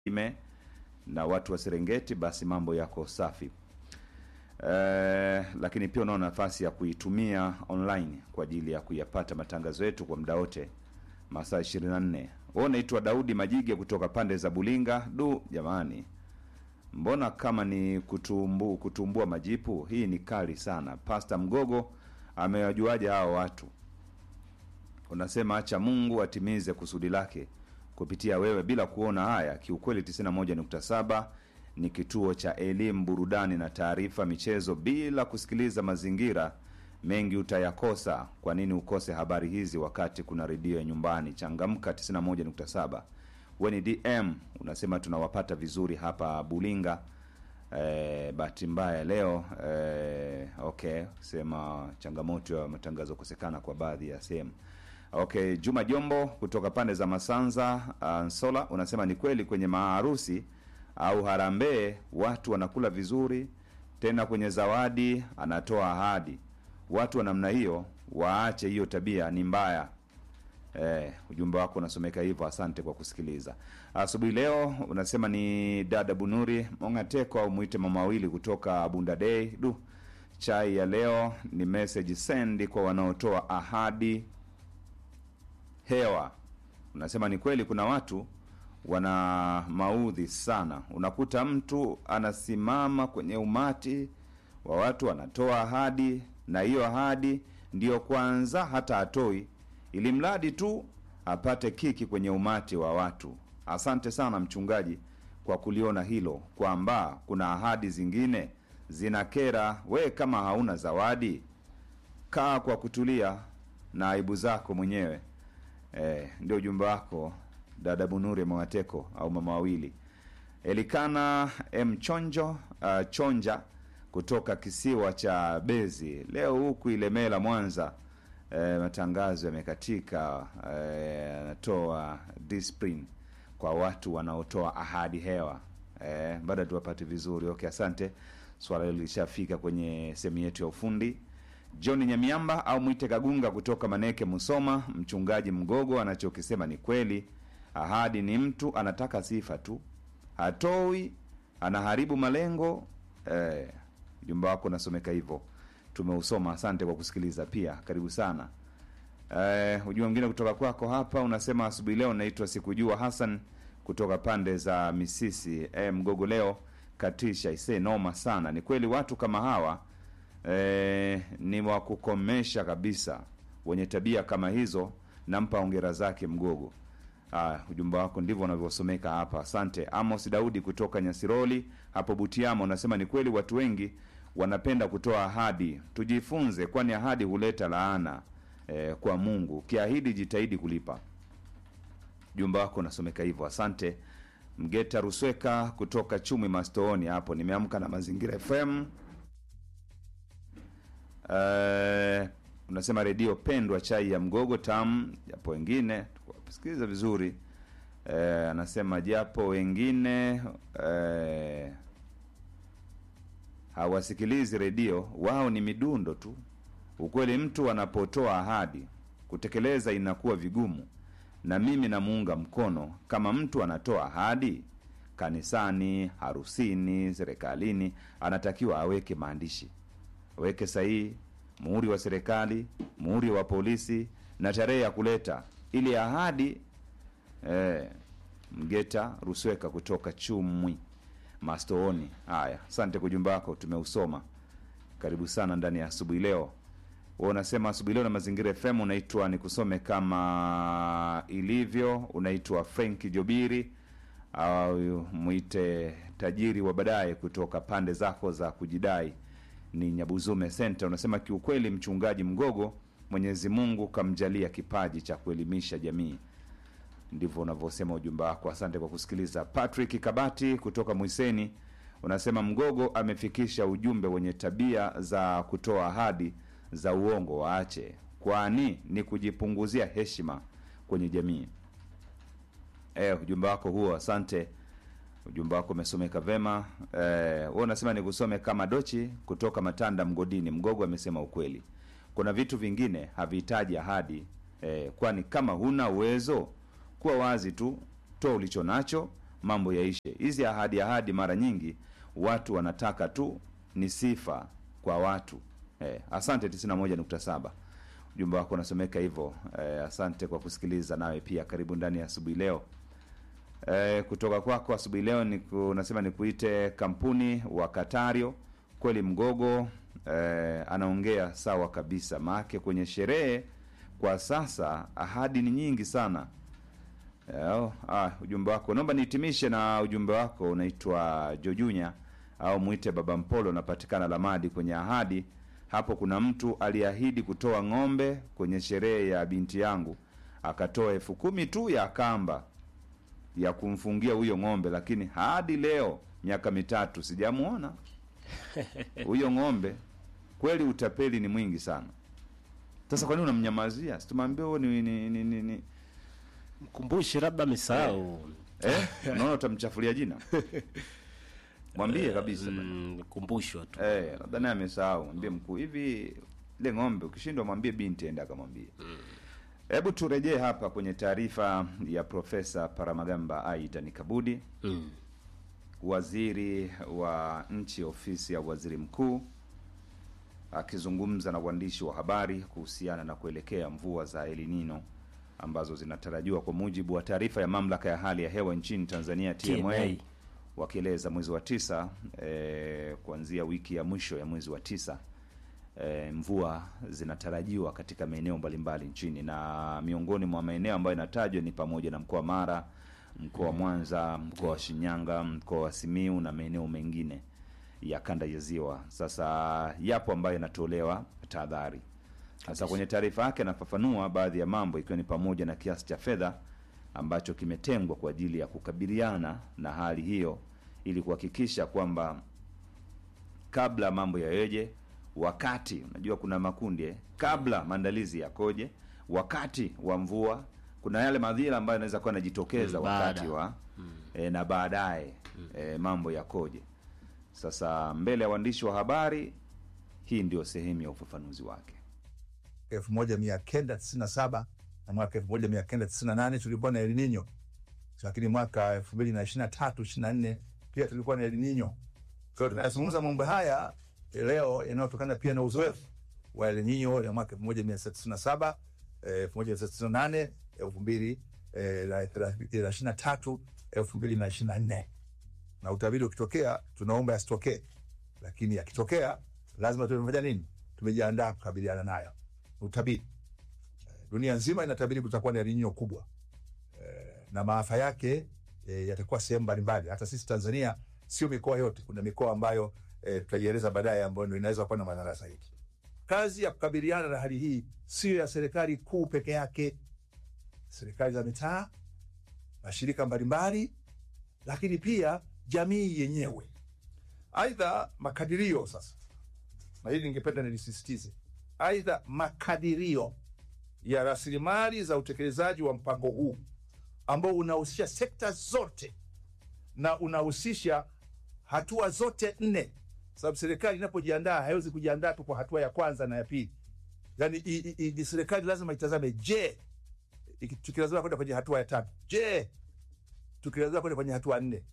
ime na watu wa Serengeti, basi mambo yako safi. Eh, lakini pia unao nafasi ya kuitumia online kwa ajili ya kuyapata matangazo yetu kwa muda wote masaa 24. Wewe unaitwa Daudi Majige kutoka pande za Bulinga. Du jamani, mbona kama ni kutumbu, kutumbua majipu? Hii ni kali sana. Pasta Mgogo amewajuaje hao watu? Unasema acha Mungu atimize kusudi lake kupitia wewe bila kuona haya. Kiukweli 91.7 ni kituo cha elimu, burudani na taarifa, michezo. Bila kusikiliza mazingira mengi utayakosa. Kwa nini ukose habari hizi wakati kuna redio ya nyumbani? Changamka 91.7. We ni DM unasema tunawapata vizuri hapa Bulinga. Eh, bahati mbaya leo eh, okay, sema changamoto ya matangazo kukosekana kwa baadhi ya sehemu. Okay, Juma Jombo kutoka pande za Masanza uh, Nsola unasema ni kweli kwenye maharusi au harambee watu wanakula vizuri, tena kwenye zawadi anatoa ahadi. Watu wa namna hiyo waache hiyo tabia, ni mbaya. Eh, ujumbe wako unasomeka hivyo. Asante kwa kusikiliza asubuhi leo. Unasema ni dada Bunuri Mongateko au mwite mama wawili kutoka Bunda Day. Du, chai ya leo ni message send kwa wanaotoa ahadi hewa. Unasema ni kweli, kuna watu wana maudhi sana. Unakuta mtu anasimama kwenye umati wa watu anatoa ahadi, na hiyo ahadi ndiyo kwanza hata atoi, ili mradi tu apate kiki kwenye umati wa watu. Asante sana mchungaji kwa kuliona hilo, kwamba kuna ahadi zingine zinakera. We kama hauna zawadi, kaa kwa kutulia na aibu zako mwenyewe. Eh, ndio ujumbe wako dada Bunuri Mwateko au mama wawili. Elikana M Chonjo uh, Chonja kutoka kisiwa cha Bezi. Leo huku Ilemela Mwanza, eh, matangazo yamekatika. Anatoa eh, discipline kwa watu wanaotoa ahadi hewa. Eh, baada tuwapate vizuri. Okay, asante. Swala hilo lishafika kwenye sehemu yetu ya ufundi. John Nyamiamba au mwite Kagunga kutoka Maneke Musoma, mchungaji Mgogo anachokisema ni kweli. Ahadi ni mtu anataka sifa tu, hatoi, anaharibu malengo. Eh, ujumbe wako unasomeka hivyo, tumeusoma. Asante kwa kusikiliza pia, karibu sana. Eh, ujumbe mwingine kutoka kwako hapa unasema asubuhi leo naitwa Sikujua Hassan kutoka pande za Misisi. Eh, Mgogo leo katisha ise noma sana. Ni kweli watu kama hawa E, ni wa kukomesha kabisa. Wenye tabia kama hizo, nampa ongera zake Mgogo. Ah, ujumbe wako ndivyo unavyosomeka hapa. Asante. Amos Daudi kutoka Nyasiroli hapo Butiama unasema ni kweli watu wengi wanapenda kutoa ahadi, tujifunze, kwani ahadi huleta laana e, kwa Mungu. Ukiahidi jitahidi kulipa. Ujumbe wako unasomeka hivyo. Asante. Mgeta Rusweka kutoka Chumi Mastooni hapo, nimeamka na Mazingira FM. Uh, unasema redio pendwa, chai ya mgogo tamu, japo wengine sikiliza vizuri. Uh, anasema japo wengine uh, hawasikilizi redio, wao ni midundo tu. Ukweli, mtu anapotoa ahadi kutekeleza inakuwa vigumu, na mimi namuunga mkono. Kama mtu anatoa ahadi kanisani, harusini, serikalini, anatakiwa aweke maandishi weke sahihi, muhuri wa serikali, muhuri wa polisi na tarehe ya kuleta ili ahadi eh. Mgeta Rusweka kutoka Chumwi Mastooni. Haya, asante kwa ujumbe wako, tumeusoma. Karibu sana ndani ya asubuhi leo. Wewe unasema asubuhi leo na Mazingira FM unaitwa nikusome kama ilivyo, unaitwa Frank Jobiri au mwite tajiri wa baadaye kutoka pande zako za kujidai ni Nyabuzume Center. Unasema kiukweli, mchungaji Mgogo, Mwenyezi Mungu kamjalia kipaji cha kuelimisha jamii. Ndivyo unavyosema ujumbe wako. Asante kwa kusikiliza. Patrick Kabati kutoka Mwiseni unasema Mgogo amefikisha ujumbe wenye tabia za kutoa ahadi za uongo waache, kwani ni kujipunguzia heshima kwenye jamii. Eh, ujumbe wako huo, asante ujumbe wako umesomeka vema. Eh, wewe unasema nikusome kama Dochi kutoka Matanda Mgodini. Mgogo amesema ukweli, kuna vitu vingine havihitaji ahadi eh, kwani kama huna uwezo kuwa wazi tu, toa ulicho nacho, mambo yaishe. Hizi ahadi ahadi, mara nyingi watu wanataka tu ni sifa kwa watu eh. Asante 91.7 ujumbe wako unasomeka hivyo eh, asante kwa kusikiliza. Nawe pia karibu ndani ya asubuhi leo. Eh, kutoka kwako asubuhi leo ni unasema nikuite kampuni wa Katario kweli mgogo eh, anaongea sawa kabisa, maake kwenye sherehe kwa sasa ahadi ni nyingi sana. Eh, ah, ujumbe wako naomba nihitimishe na ujumbe wako unaitwa Jojunya au mwite Baba Mpolo, unapatikana Lamadi. Kwenye ahadi hapo, kuna mtu aliahidi kutoa ng'ombe kwenye sherehe ya binti yangu, akatoa elfu kumi tu ya kamba ya kumfungia huyo ng'ombe, lakini hadi leo miaka mitatu sijamuona huyo ng'ombe. Kweli utapeli ni mwingi sana. Sasa kwa nini unamnyamazia? Situmwambia huo ni, ni, ni, ni, ni. Mkumbushe labda amesahau. Eh? Unaona utamchafulia jina, mwambie kabisa Mm, kumbushwa tu. eh, labda naye amesahau. Mwambie mkuu, hivi ile ng'ombe ukishindwa, mwambie binti ende akamwambie. Hebu turejee hapa kwenye taarifa ya Profesa Paramagamba Aidan Kabudi Mm. waziri wa nchi ofisi ya waziri mkuu akizungumza na waandishi wa habari kuhusiana na kuelekea mvua za El Nino ambazo zinatarajiwa kwa mujibu wa taarifa ya mamlaka ya hali ya hewa nchini Tanzania TMA, TMA. wakieleza mwezi wa tisa eh, kuanzia wiki ya mwisho ya mwezi wa tisa eh, mvua zinatarajiwa katika maeneo mbalimbali nchini, na miongoni mwa maeneo ambayo inatajwa ni pamoja na mkoa wa Mara, mkoa wa Mwanza, mkoa wa Shinyanga, mkoa wa Simiu na maeneo mengine ya kanda ya Ziwa. Sasa yapo ambayo yanatolewa tahadhari. Sasa kwenye taarifa yake anafafanua baadhi ya mambo ikiwa ni pamoja na kiasi cha fedha ambacho kimetengwa kwa ajili ya kukabiliana na hali hiyo ili kuhakikisha kwamba kabla mambo yaweje, wakati unajua kuna makundi eh, kabla maandalizi yakoje, wakati wa mvua kuna yale madhira ambayo yanaweza kuwa yanajitokeza Mm, wakati baada. wa eh, na baadaye eh, mambo yakoje. Sasa mbele ya waandishi wa habari, hii ndio sehemu ya ufafanuzi wake. 1997 na mwaka 1998 tulikuwa na El Nino, lakini mwaka 2023 24 pia tulikuwa na El Nino. Kwa hiyo tunazungumza mambo haya leo yanayotokana pia na uzoefu wa El Nino ya mwaka 1997 eh, 1998 2023 2024 na utabiri ukitokea, tunaomba yasitokee, lakini yakitokea lazima tumefanya nini? Tumejiandaa kukabiliana nayo. Utabiri dunia nzima inatabiri kutakuwa na El Nino kubwa eh, na maafa yake eh, yatakuwa sehemu mbalimbali. Hata sisi Tanzania sio mikoa yote, kuna mikoa ambayo eh, tutaieleza baadaye ambayo ndio inaweza kuwa na madhara zaidi. Kazi ya kukabiliana na hali hii sio ya serikali kuu peke yake, serikali za mitaa, mashirika mbalimbali, lakini pia jamii yenyewe. Aidha, makadirio sasa, na hili ningependa nilisisitize, aidha makadirio ya rasilimali za utekelezaji wa mpango huu ambao unahusisha sekta zote na unahusisha hatua zote nne, sababu serikali inapojiandaa haiwezi kujiandaa tu kwa hatua ya kwanza na ya pili. Yani i- i- i- serikali lazima itazame, je, iki- tukilazima kwenda kwenye hatua ya tatu, je, tukilazima kwenda kwenye hatua nne.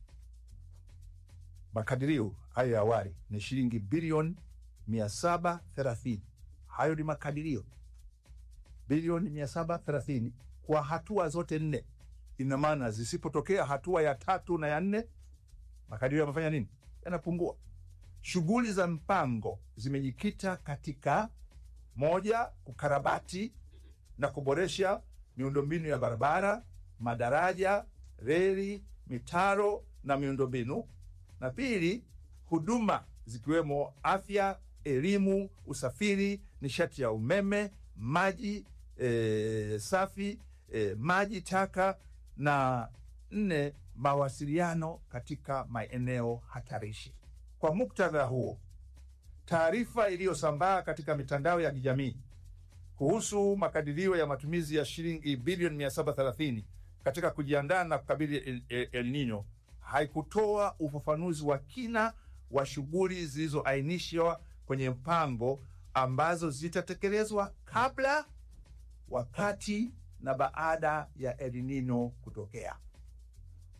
Makadirio hayo ya awali ni shilingi bilioni mia saba thelathini. Hayo ni makadirio bilioni mia saba thelathini kwa hatua zote nne. Ina maana zisipotokea hatua ya tatu na ya nne, makadirio yamefanya nini? Yanapungua. Shughuli za mpango zimejikita katika moja, kukarabati na kuboresha miundombinu ya barabara, madaraja, reli, mitaro na miundombinu, na pili, huduma zikiwemo afya, elimu, usafiri, nishati ya umeme, maji e, safi e, maji taka, na nne, mawasiliano katika maeneo hatarishi. Kwa muktadha huo, taarifa iliyosambaa katika mitandao ya kijamii kuhusu makadirio ya matumizi ya shilingi bilioni 730 katika kujiandaa na kukabili El, El, El Nino haikutoa ufafanuzi wa kina wa shughuli zilizoainishwa kwenye mpango ambazo zitatekelezwa kabla, wakati na baada ya El Nino kutokea. Kwa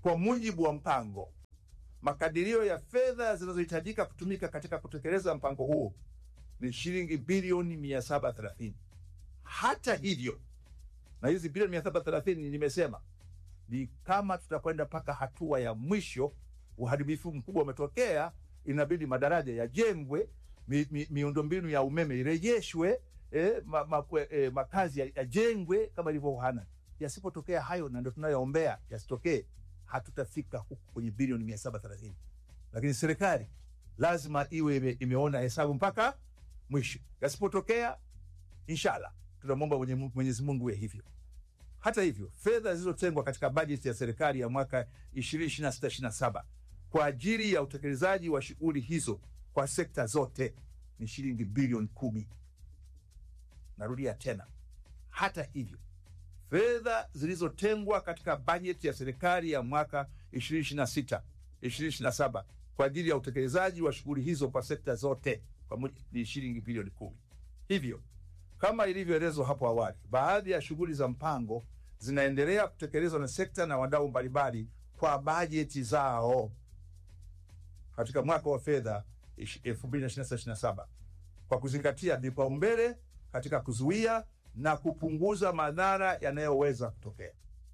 kwa mujibu wa mpango. Makadirio ya fedha zinazohitajika kutumika katika kutekeleza mpango huo ni shilingi bilioni 730. Hata hivyo, na hizi bilioni 730 nimesema ni kama tutakwenda mpaka hatua ya mwisho, uharibifu mkubwa umetokea, inabidi madaraja yajengwe, mi, mi, miundombinu ya umeme irejeshwe, eh, ma, ma, eh, makazi yajengwe kama ilivyo Uhana. Yasipotokea hayo, na ndo tunayoombea yasitokee, hatutafika huku kwenye bilioni mia saba thelathini. Lakini serikali lazima iwe ime, imeona hesabu mpaka mwisho. Yasipotokea, inshallah tunamwomba Mwenye- Mwenyezi Mungu iwe hivyo. Hata hivyo, fedha zilizotengwa katika bajeti ya serikali ya mwaka 2026/27 kwa ajili ya utekelezaji wa shughuli hizo kwa sekta zote ni shilingi bilioni kumi. Narudia tena, hata hivyo, fedha zilizotengwa katika bajeti ya serikali ya mwaka 2026 2027 kwa ajili ya utekelezaji wa shughuli hizo kwa sekta zote pamoja ni shilingi bilioni kumi. Hivyo kama ilivyoelezwa hapo awali, baadhi ya shughuli za mpango zinaendelea kutekelezwa na sekta na wadau mbalimbali kwa bajeti zao katika mwaka wa fedha 2026/27 kwa kuzingatia vipaumbele katika kuzuia na kupunguza madhara yanayoweza kutokea.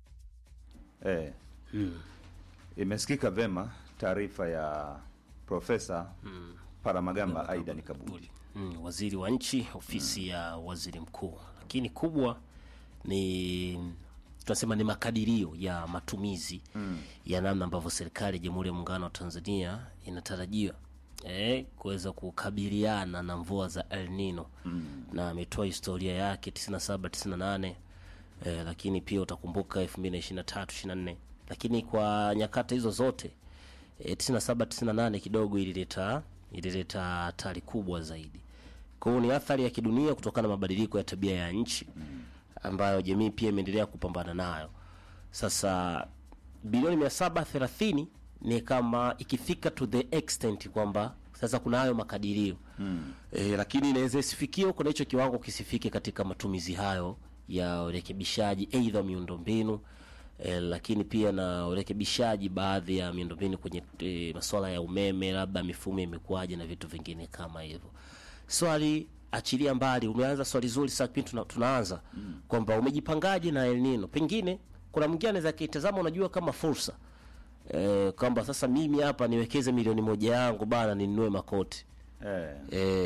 Eh, imesikika vema taarifa ya Profesa Paramagamba Aidan Kabudi. mm, waziri wa nchi ofisi ya waziri mkuu lakini kubwa ni tunasema ni makadirio ya matumizi mm. ya namna ambavyo serikali ya jamhuri ya muungano wa tanzania inatarajiwa eh, kuweza kukabiliana na mvua za el nino mm. na ametoa historia yake 97 98 eh, lakini pia utakumbuka 2023 24 lakini kwa nyakati hizo zote e, 97 98 kidogo ilileta ilileta hatari kubwa zaidi. Kwa hiyo ni athari ya kidunia kutokana na mabadiliko ya tabia ya nchi ambayo jamii pia imeendelea kupambana nayo. Sasa bilioni 730 ni kama ikifika to the extent kwamba sasa kuna hayo makadirio mm. E, lakini inaweza isifikie huko na hicho kiwango kisifike katika matumizi hayo ya urekebishaji aidha miundombinu e, lakini pia na urekebishaji baadhi ya miundombinu kwenye e, masuala ya umeme, labda mifumo imekuwaje na vitu vingine kama hivyo. Swali achilia mbali, umeanza swali zuri sasa kipindi tuna, tunaanza mm. kwamba umejipangaje na El Nino. Pengine kuna mwingine anaweza kitazama, unajua kama fursa e, kwamba sasa mimi hapa niwekeze milioni moja yangu bana, ninunue makoti Eh,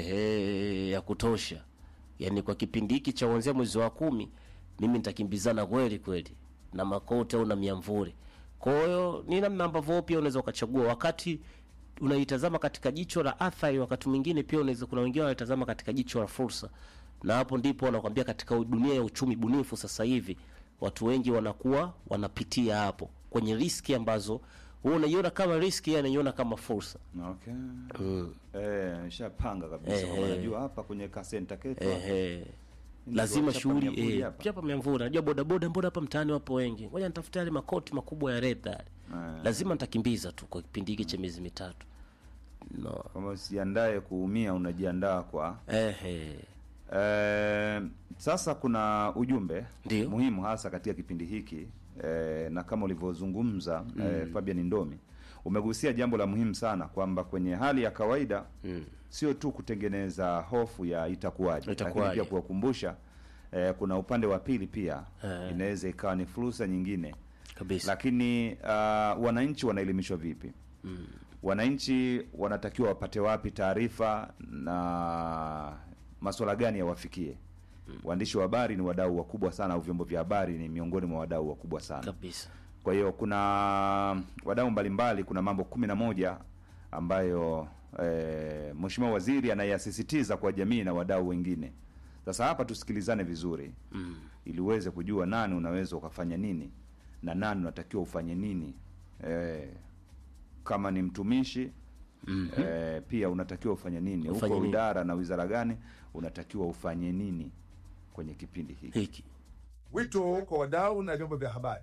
ehe, ya kutosha, yaani kwa kipindi hiki cha kuanzia mwezi wa kumi mimi nitakimbizana kweli kweli na makoti au na miamvuri. Kwa hiyo ni namna ambavyo pia unaweza ukachagua wakati unaitazama katika jicho la athari, wakati mwingine pia unaweza, kuna wengine wanaitazama katika jicho la fursa, na hapo ndipo wanakwambia katika dunia ya uchumi bunifu sasa hivi watu wengi wanakuwa wanapitia hapo kwenye riski ambazo wewe unaiona kama riski, yeye anaiona kama fursa. okay. Mm. Eh, nishapanga kabisa Eh, kwamba eh. najua hapa kwenye kasenta ketu Ehe. Ndio lazima wachapa shughuli miamvuli eh, hapa. chapa miamvuli. Najua bodaboda, mbona hapa mtaani wapo wengi, ngoja nitafuta yale makoti makubwa ya red yale. Eh. Lazima nitakimbiza tu kwa kipindi hiki cha miezi mitatu no. kama usiandae kuumia, unajiandaa kwa Ehe. Eh, sasa kuna ujumbe Ndio. muhimu hasa katika kipindi hiki eh, na kama ulivyozungumza eh, Fabian Ndomi umegusia jambo la muhimu sana kwamba kwenye hali ya kawaida Mm. sio tu kutengeneza hofu ya itakuwaje, lakini Itakuwaje. pia kuwakumbusha eh, kuna upande wa pili pia Eh. inaweza ikawa ni fursa nyingine Kabisa. lakini uh, wananchi wanaelimishwa vipi? Wananchi wanatakiwa wapate wapi taarifa na masuala gani yawafikie? Waandishi wa habari ni wadau wakubwa sana, au vyombo vya habari ni miongoni mwa wadau wakubwa sana. Kabisa. Kwa hiyo kuna wadau mbalimbali, kuna mambo kumi na moja ambayo eh, Mheshimiwa Waziri anayasisitiza kwa jamii na wadau wengine. Sasa hapa tusikilizane vizuri Mm. ili uweze kujua nani unaweza ukafanya nini na nani unatakiwa ufanye nini. Eh, kama ni mtumishi Mhm. eh, pia unatakiwa ufanye nini Ufanye huko nini? idara na wizara gani unatakiwa ufanye nini kwenye kipindi hiki. Hiki. Wito kwa wadau na vyombo vya habari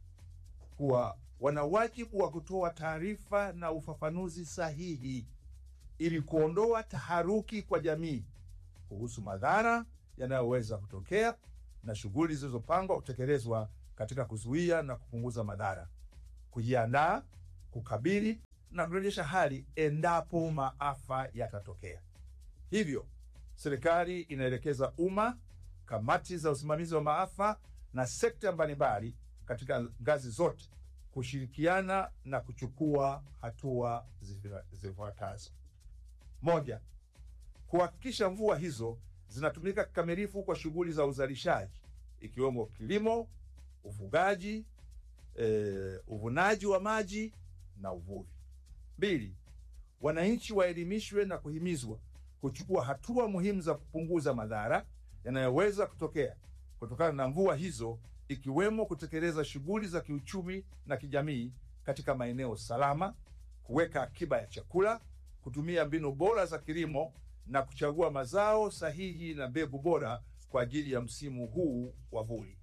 kuwa wana wajibu wa kutoa taarifa na ufafanuzi sahihi ili kuondoa taharuki kwa jamii kuhusu madhara yanayoweza kutokea na shughuli zilizopangwa kutekelezwa katika kuzuia na kupunguza madhara kujiandaa, kukabili na kurejesha hali endapo maafa yatatokea. Hivyo serikali inaelekeza umma, kamati za usimamizi wa maafa na sekta mbalimbali katika ngazi zote kushirikiana na kuchukua hatua zifa- zifuatazo: moja, kuhakikisha mvua hizo zinatumika kikamilifu kwa shughuli za uzalishaji ikiwemo kilimo, ufugaji, eh, uvunaji wa maji na uvuvi. Mbili, wananchi waelimishwe na kuhimizwa kuchukua hatua muhimu za kupunguza madhara yanayoweza kutokea kutokana na mvua hizo, ikiwemo kutekeleza shughuli za kiuchumi na kijamii katika maeneo salama, kuweka akiba ya chakula, kutumia mbinu bora za kilimo na kuchagua mazao sahihi na mbegu bora kwa ajili ya msimu huu wa vuli.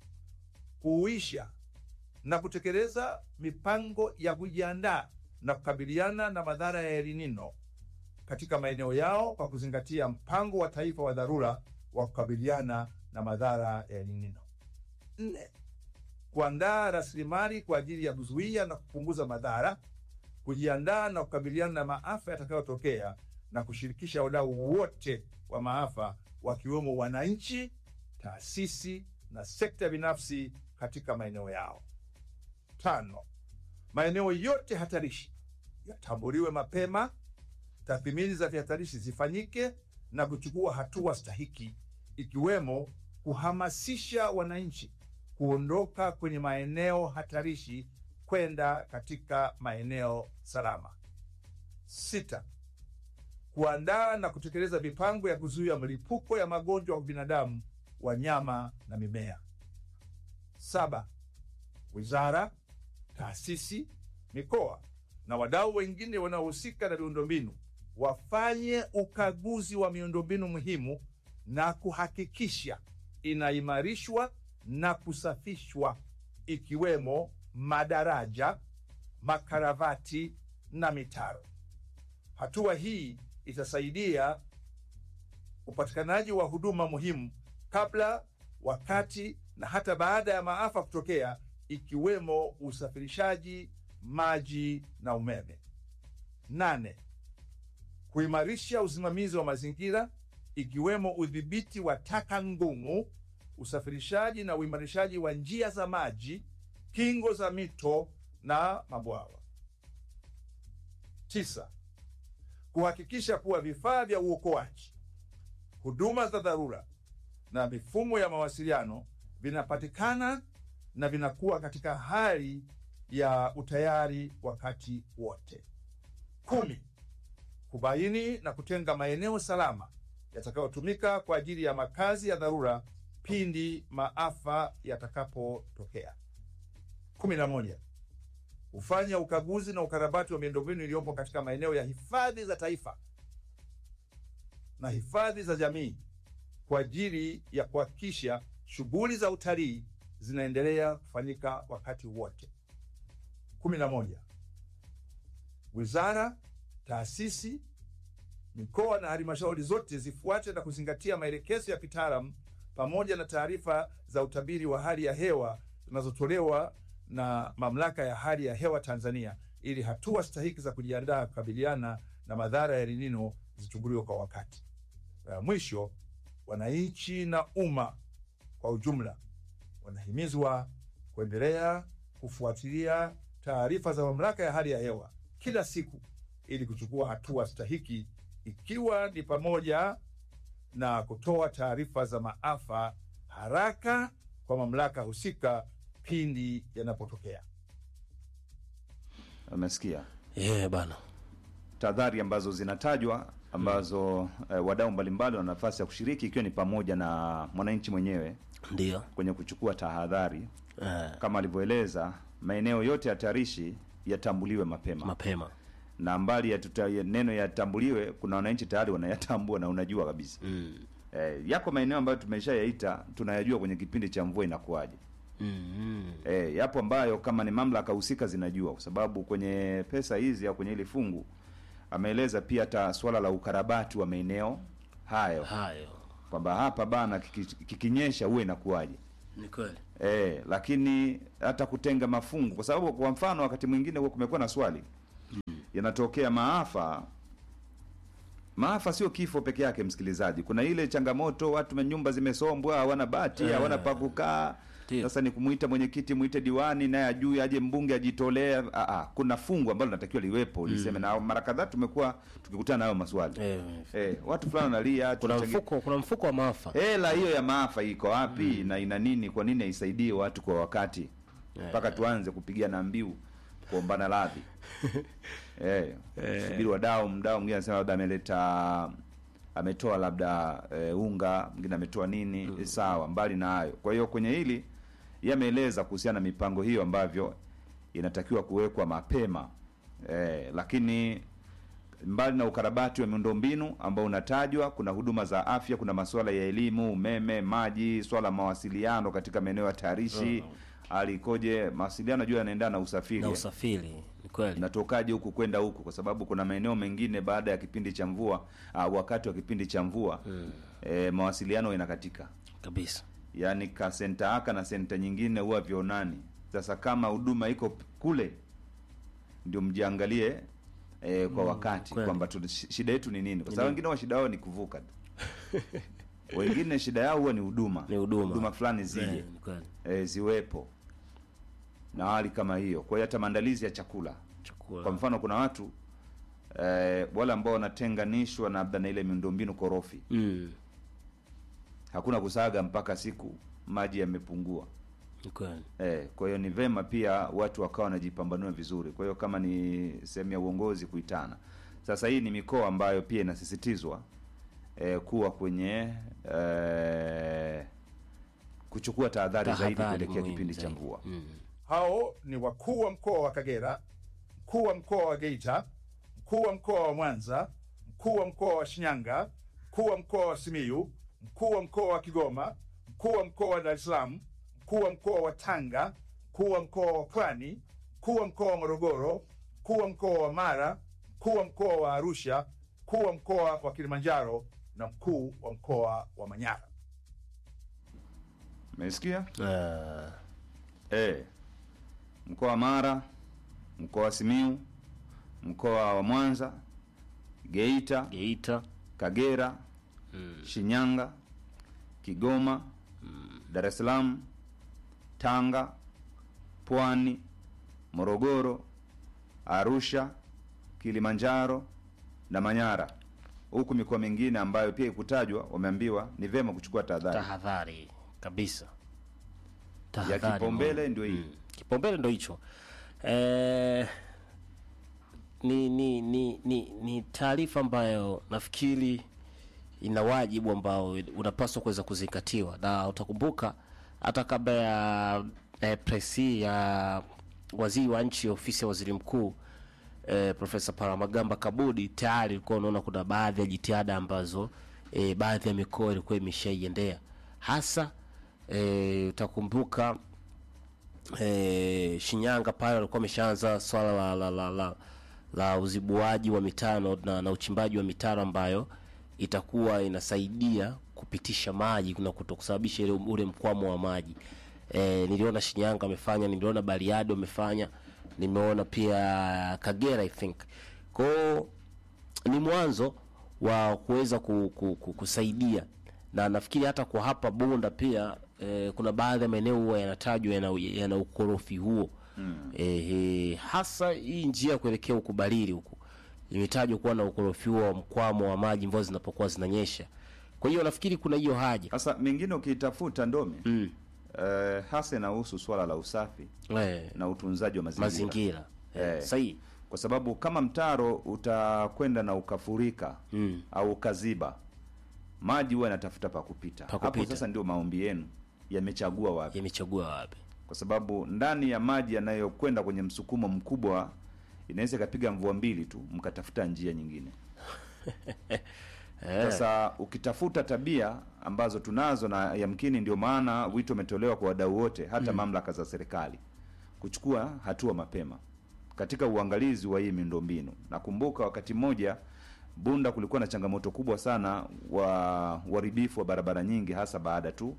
Kuuisha na kutekeleza mipango ya kujiandaa na kukabiliana na madhara ya El Nino katika maeneo yao kwa kuzingatia mpango wa taifa wa dharura wa kukabiliana na madhara ya El Nino. Nne, kuandaa rasilimali kwa ajili ya kuzuia na kupunguza madhara, kujiandaa na kukabiliana na maafa yatakayotokea na kushirikisha wadau wote wa maafa wakiwemo wananchi, taasisi na sekta binafsi katika maeneo yao. Tano, maeneo yote hatarishi yatambuliwe mapema, tathmini za vihatarishi zifanyike na kuchukua hatua stahiki, ikiwemo kuhamasisha wananchi kuondoka kwenye maeneo hatarishi kwenda katika maeneo salama. Sita, kuandaa na kutekeleza mipango ya kuzuia mlipuko ya magonjwa kwa binadamu, wanyama na mimea. Saba, wizara, taasisi, mikoa na wadau wengine wanaohusika na miundombinu wafanye ukaguzi wa miundombinu muhimu na kuhakikisha inaimarishwa na kusafishwa ikiwemo madaraja, makaravati na mitaro. Hatua hii itasaidia upatikanaji wa huduma muhimu kabla, wakati na hata baada ya maafa kutokea, ikiwemo usafirishaji, maji na umeme. Nane, kuimarisha usimamizi wa mazingira ikiwemo udhibiti wa taka ngumu, usafirishaji na uimarishaji wa njia za maji, kingo za mito na mabwawa. Tisa, kuhakikisha kuwa vifaa vya uokoaji, huduma za dharura na mifumo ya mawasiliano vinapatikana na vinakuwa katika hali ya utayari wakati wote. Kumi, kubaini na kutenga maeneo salama yatakayotumika kwa ajili ya makazi ya dharura pindi maafa yatakapotokea. kumi na moja, hufanya ukaguzi na ukarabati wa miundombinu iliyopo katika maeneo ya hifadhi za taifa na hifadhi za jamii kwa ajili ya kuhakikisha shughuli za utalii zinaendelea kufanyika wakati wote. kumi na moja, wizara, taasisi, mikoa na halmashauri zote zifuate na kuzingatia maelekezo ya kitaalamu pamoja na taarifa za utabiri wa hali ya hewa zinazotolewa na Mamlaka ya Hali ya Hewa Tanzania ili hatua stahiki za kujiandaa kukabiliana na madhara ya El Nino zichukuliwe kwa wakati. Na mwisho, wananchi na umma kwa ujumla wanahimizwa kuendelea kufuatilia taarifa za Mamlaka ya Hali ya Hewa kila siku ili kuchukua hatua stahiki ikiwa ni pamoja na kutoa taarifa za maafa haraka kwa mamlaka husika pindi yanapotokea. Umesikia yeah, bana tahadhari ambazo zinatajwa ambazo eh, wadau mbalimbali wana nafasi ya kushiriki ikiwa ni pamoja na mwananchi mwenyewe ndio kwenye kuchukua tahadhari eh, kama alivyoeleza, maeneo yote hatarishi yatambuliwe mapema mapema na mbali ya tuta, ya neno yatambuliwe, kuna wananchi tayari wanayatambua na unajua kabisa mm. eh, yako maeneo ambayo tumeshayaita tunayajua kwenye kipindi cha mvua inakuwaje. Mm. E, yapo ambayo kama ni mamlaka husika zinajua, kwa sababu kwenye pesa hizi au kwenye hili fungu ameeleza pia hata swala la ukarabati wa maeneo hayo hayo kwamba hapa bana kiki- kikinyesha huwe inakuwaje. Ni kweli. E, lakini hata kutenga mafungu, kwa sababu kwa mfano wakati mwingine huwa kumekuwa na swali yanatokea maafa. Maafa sio kifo peke yake, msikilizaji. Kuna ile changamoto, watu nyumba zimesombwa, hawana bati, hawana pa kukaa. Ndio. Sasa ni kumwita mwenyekiti, mwite diwani, naye ajui, aje mbunge ajitolee. Ah, ah, kuna fungu ambalo linatakiwa liwepo liseme, na mara kadhaa tumekuwa tukikutana nayo maswali Eh, eh, watu fulani wanalia kuna tuchangie- mfuko kuna mfuko wa maafa. hela hiyo ya maafa iko wapi na ina nini? Kwa nini haisaidie watu kwa wakati mpaka tuanze kupigana mbiu kuombana radhi? eh, subiri wadau, mdau mwingine anasema labda ameleta ametoa labda eh, unga, mwingine ametoa nini. Sawa, mbali na hayo. Kwa hiyo kwenye hili yameeleza kuhusiana na mipango hiyo ambavyo inatakiwa kuwekwa mapema eh, lakini mbali na ukarabati wa miundombinu ambao unatajwa, kuna huduma za afya, kuna masuala ya elimu, umeme, maji, swala la mawasiliano katika maeneo hatarishi. Hali ikoje? Mawasiliano najua yanaendana na usafiri Na eh. usafiri. Ni kweli. natokaje huku kwenda huku, kwa sababu kuna maeneo mengine baada ya kipindi cha mvua uh, wakati wa kipindi cha mvua eh, mawasiliano yanakatika, Kabisa. yaani ka senta aka na senta nyingine huwa vionani. Sasa kama huduma iko p- kule, ndio mjiangalie eh, kwa wakati kweli. kwamba tu- shi- shida yetu ni nini, kwa sababu wengine wa shida yao ni kuvuka tu wengine shida yao huwa ni huduma Ni huduma. huduma fulani zije Eh, ni kweli. eh, ziwepo na hali kama hiyo. Kwa hiyo hata maandalizi ya chakula Chakula. kwa mfano kuna watu eh, wale ambao wanatenganishwa na labda na ile miundombinu korofi, Mm. hakuna kusaga mpaka siku maji yamepungua. Ni kweli. Eh, kwa hiyo ni vema pia watu wakawa wanajipambanua vizuri. Kwa hiyo kama ni sehemu ya uongozi kuitana. Sasa hii ni mikoa ambayo pia inasisitizwa eh, kuwa kwenye eh, kuchukua tahadhari zaidi Tahadhari kuelekea muhimu kipindi cha zaidi. mvua. Mm. Hao ni wakuu wa mkoa wa Kagera, mkuu wa mkoa wa Geita, mkuu wa mkoa wa Mwanza, mkuu wa mkoa wa Shinyanga, mkuu wa mkoa wa Simiyu, mkuu wa mkoa wa Kigoma, mkuu wa mkoa wa Dar es Salaam, mkuu wa mkoa wa Tanga, mkuu wa mkoa wa Pwani, mkuu wa mkoa wa Morogoro, mkuu wa mkoa wa Mara, mkuu wa mkoa wa Arusha, mkuu wa mkoa wa Kilimanjaro na mkuu wa mkoa wa Manyara. Umesikia? Ah, Eh, mkoa wa Mara, mkoa wa Simiu, mkoa wa Mwanza, Geita, Geita. Kagera, Shinyanga, Kigoma, Dar es Salaam, Tanga, Pwani, Morogoro, Arusha, Kilimanjaro na Manyara. Huku mikoa mingine ambayo pia ikutajwa, wameambiwa ni vema kuchukua tahadhari. Tahadhari kabisa. Ya Tahadhari kipaumbele muhimu. ndio hii. Mm. Kipaumbele ndo hicho. Eh, ni ni ni ni, ni taarifa ambayo nafikiri ina wajibu ambao unapaswa kuweza kuzingatiwa, na utakumbuka hata kabla ya eh, presi ya waziri wa nchi ofisi ya waziri mkuu eh, Profesa Paramagamba Kabudi tayari ulikuwa unaona kuna baadhi ya jitihada ambazo eh, baadhi ya mikoa ilikuwa imeshaiendea hasa eh, utakumbuka eh, Shinyanga pale walikuwa wameshaanza swala la, la, la, la, la uzibuaji wa mitano na, na uchimbaji wa mitaro ambayo itakuwa inasaidia kupitisha maji na kutokusababisha ile ule mkwamo wa maji. E, niliona Shinyanga wamefanya, niliona Bariadi wamefanya, nimeona pia Kagera I think. Kwao ni mwanzo wa kuweza ku, ku, ku, kusaidia na nafikiri hata kwa hapa Bunda pia eh, kuna baadhi ya maeneo huwa yanatajwa yana, yana ukorofi huo mm. eh, hasa hii njia ya kuelekea ukubalili huku imetajwa kuwa na ukorofi huo wa mkwamo wa maji mvua zinapokuwa zinanyesha. Kwa hiyo nafikiri kuna hiyo haja Sasa mingine ukiitafuta Ndome mm. eh, hasa inahusu swala la usafi eh, na utunzaji wa mazingira, mazingira eh, Eh. sahihi kwa sababu kama mtaro utakwenda na ukafurika mm. au ukaziba, maji huwa yanatafuta pa kupita. Pa Hapo kupita. sasa ndio maombi yenu yamechagua wapi, yamechagua wapi? kwa sababu ndani ya maji yanayokwenda kwenye msukumo mkubwa inaweza ikapiga mvua mbili tu mkatafuta njia nyingine. Eh, Sasa ukitafuta tabia ambazo tunazo na yamkini, ndio maana wito umetolewa kwa wadau wote, hata mamlaka za serikali kuchukua hatua mapema katika uangalizi wa hii miundombinu. Nakumbuka wakati mmoja Bunda kulikuwa na changamoto kubwa sana wa uharibifu wa barabara nyingi, hasa baada tu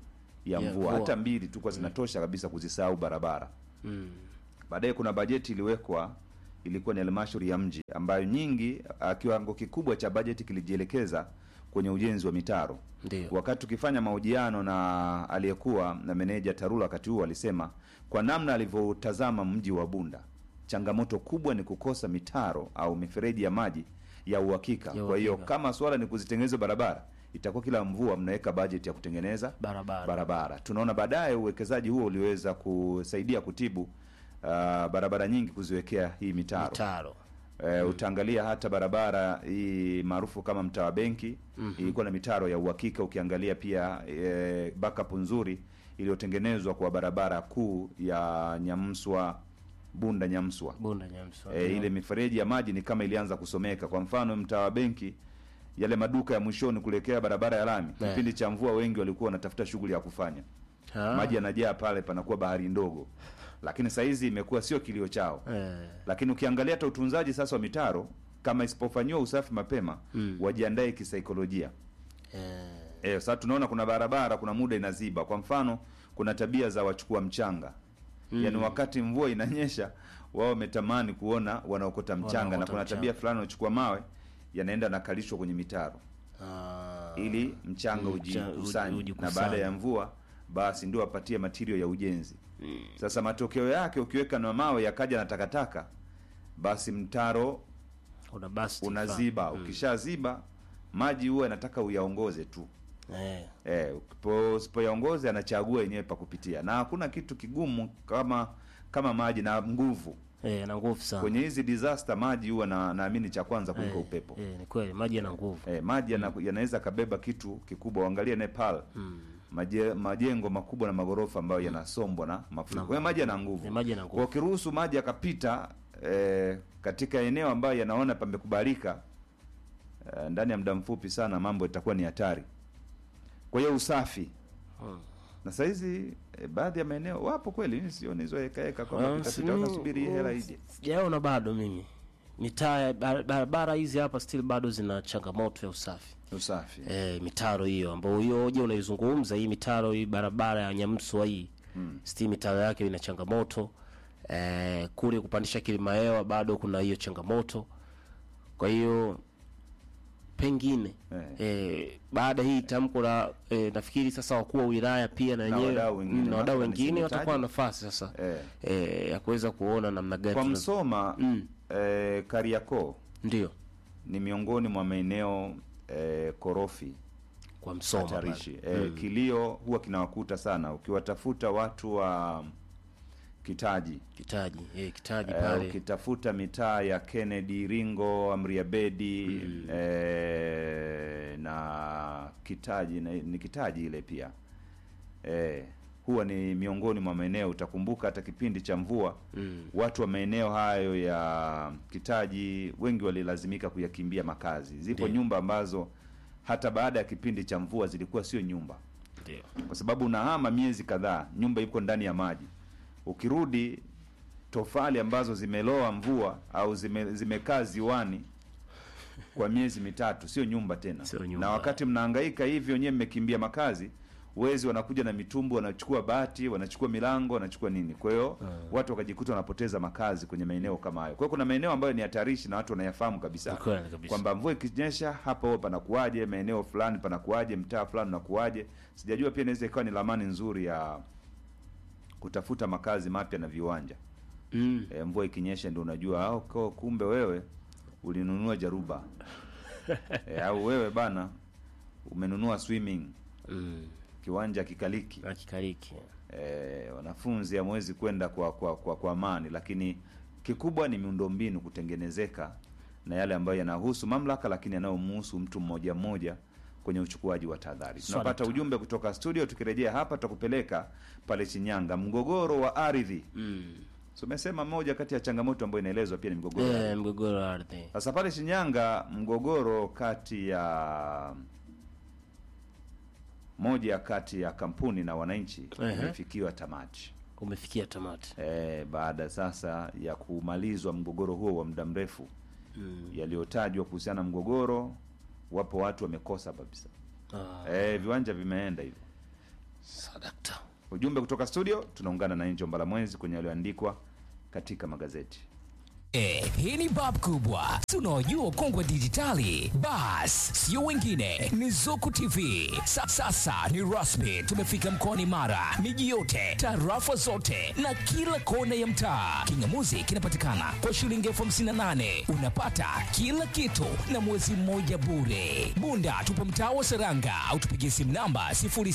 ya Ya mvua, mvua. hata mbili tu kwa zinatosha kabisa kuzisahau barabara. Mm. Baadaye kuna bajeti iliwekwa, ilikuwa ni halmashauri ya mji ambayo nyingi, ah, kiwango kikubwa cha bajeti kilijielekeza kwenye ujenzi wa mitaro. Ndio. Wakati tukifanya mahojiano na aliyekuwa na meneja TARURA wakati huo, alisema kwa namna alivyotazama mji wa Bunda, changamoto kubwa ni kukosa mitaro au mifereji ya maji ya uhakika. Ya Kwa hiyo uhakika. kama swala ni kuzitengeneza barabara, itakuwa kila mvua mnaweka bajeti ya kutengeneza Barabara. barabara. Tunaona baadaye uwekezaji huo uliweza kusaidia kutibu uh, barabara nyingi kuziwekea hii mitaro. Mitaro. E, utaangalia hata barabara hii maarufu kama mtaa wa benki ilikuwa na mitaro ya uhakika. Ukiangalia pia e, backup nzuri iliyotengenezwa kwa barabara kuu ya Nyamswa Bunda Nyamswa. Bunda Nyamswa. E, ile mifereji ya maji ni kama ilianza kusomeka. Kwa mfano mtaa wa benki, yale maduka ya mwishoni kuelekea barabara ya lami, Eh. kipindi cha mvua wengi walikuwa wanatafuta shughuli ya kufanya Ah. maji yanajaa pale, panakuwa bahari ndogo, lakini saa hizi imekuwa sio kilio chao Eh. lakini ukiangalia hata utunzaji sasa wa mitaro kama isipofanyiwa usafi mapema Mm. wajiandae kisaikolojia. Eh. Eh, sasa tunaona kuna barabara kuna muda inaziba. Kwa mfano, kuna tabia za wachukua mchanga Mm. yaani wakati mvua inanyesha wao wametamani kuona wanaokota mchanga, na Wanaokota kuna mchanga. tabia fulani wanachukua mawe yanaenda nakalishwa kwenye mitaro Ah. ili mchanga Mm, ujikusanye, uji- na ujikusanye. baada ya mvua basi ndio wapatie material ya ujenzi. Sasa matokeo yake ukiweka na mawe yakaja na takataka, basi mtaro Una basti unaziba. fulani. Ukishaziba maji huwa yanataka uyaongoze tu Eh. eh, ukipo- usipoyaongoze anachagua yenyewe pa kupitia, na hakuna kitu kigumu kama kama maji na nguvu. Eh, na nguvu sana. Kwenye hizi disaster maji huwa na naamini cha kwanza kuliko Eh, upepo. Eh, ni kweli maji yana nguvu. Eh, maji yana- yanaweza kabeba kitu kikubwa. Uangalie Nepal Mm. maje, majengo makubwa na magorofa ambayo yanasombwa na mafuriko. Kwa hiyo maji yana nguvu. Eh, maji yana Kwa nguvu. ukiruhusu maji yakapita eh, katika eneo ambayo yanaona pamekubalika eh, ndani ya muda mfupi sana mambo itakuwa ni hatari. Kwa hiyo usafi Mm. na sahizi eh, baadhi ya maeneo wapo kweli, mimi sioni hizo heka heka kwamba Ah, pitapita si- wakasubiri hii hela ije. Sijaona bado mimi. Mitaa ya bar- barabara hizi hapa still bado zina changamoto ya usafi. Usafi Eh, mitaro hiyo ambayo hiyo hoja unaizungumza hii mitaro hii barabara ya Nyamswa hii Mm. still mitaro yake ina changamoto eh, kule kupandisha kilima hewa bado kuna hiyo changamoto. Kwa hiyo pengine Eh. eh, baada hii tamko la eh, nafikiri sasa wakuu wa wilaya pia na wenyewe wadau wengine, mm, na wadau mathalan wengine simitaji. watakuwa na nafasi sasa eh. eh, ya kuweza kuona namna gani Kwa tuna- Msoma Mm. eh, Kariakoo ndio ni miongoni mwa maeneo eh, korofi kwa Msoma hatarishi. pale. Eh, kilio huwa kinawakuta sana ukiwatafuta watu wa Kitaji kitaji eh, kitaji eh, pale ukitafuta mitaa ya Kennedy, Ringo, Amriabedi eh, na Kitaji na, ni Kitaji ile pia eh, huwa ni miongoni mwa maeneo utakumbuka hata kipindi cha mvua mm. watu wa maeneo hayo ya Kitaji wengi walilazimika kuyakimbia makazi. Zipo Ndiyo. nyumba ambazo hata baada ya kipindi cha mvua zilikuwa sio nyumba, ndio kwa sababu unahama miezi kadhaa, nyumba iko ndani ya maji. Ukirudi tofali ambazo zimeloa mvua au zime, zimekaa ziwani kwa miezi mitatu, sio nyumba tena. Sio nyumba. Na wakati mnahangaika hivyo, nyewe mmekimbia makazi, wezi wanakuja na mitumbu, wanachukua bati, wanachukua milango, wanachukua nini. Kwa hiyo watu wakajikuta wanapoteza makazi kwenye maeneo kama hayo. Kwa hiyo kuna maeneo ambayo ni hatarishi na watu wanayafahamu kabisa Ni kweli kabisa. kwamba mvua ikinyesha hapa huwa panakuaje, maeneo fulani panakuaje, mtaa fulani unakuaje. Sijajua pia inaweza ikawa ni lamani nzuri ya kutafuta makazi mapya na viwanja. mm. E, mvua ikinyesha ndio unajua au ko kumbe wewe ulinunua jaruba e, au wewe bana umenunua swimming mm. kiwanja kikaliki. na kikariki E, wanafunzi hamwezi kwenda kwa kwa kwa kwa amani, lakini kikubwa ni miundombinu kutengenezeka na yale ambayo yanahusu mamlaka, lakini yanayomhusu mtu mmoja mmoja kwenye uchukuaji wa tahadhari. Swala Tunapata tu. ujumbe kutoka studio, tukirejea hapa tutakupeleka pale Shinyanga, mgogoro wa ardhi. mm. So, umesema moja kati ya changamoto ambayo inaelezwa pia ni mgogoro wa ardhi. eh, mgogoro wa ardhi Sasa pale Shinyanga mgogoro kati ya moja kati ya kampuni na wananchi Ehe. umefikiwa tamati umefikia tamati e, baada sasa ya kumalizwa mgogoro huo wa muda mrefu mm. yaliyotajwa kuhusiana na mgogoro, wapo watu wamekosa kabisa ah. e, viwanja vimeenda hivyo Sadakta. ujumbe kutoka studio tunaungana na Angel Mbalamwezi kwenye yaliyoandikwa katika magazeti Eh, hii ni bab kubwa tunaojua kongwe dijitali bas sio wengine ni zuku tv Sa, sasa ni rasmi tumefika mkoani mara miji yote tarafa zote na kila kona ya mtaa kingamuzi kinapatikana kwa shilingi elfu hamsini na nane unapata kila kitu na mwezi mmoja bure bunda tupo mtaa wa seranga au tupigie simu namba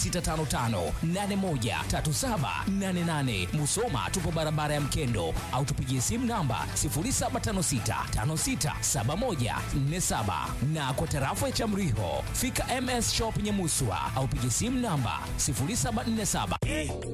0655813788 musoma tupo barabara ya mkendo au tupigie simu namba 0756567147 na kwa tarafa ya Chamriho fika MS Shop Nyamuswa au piga simu namba 0747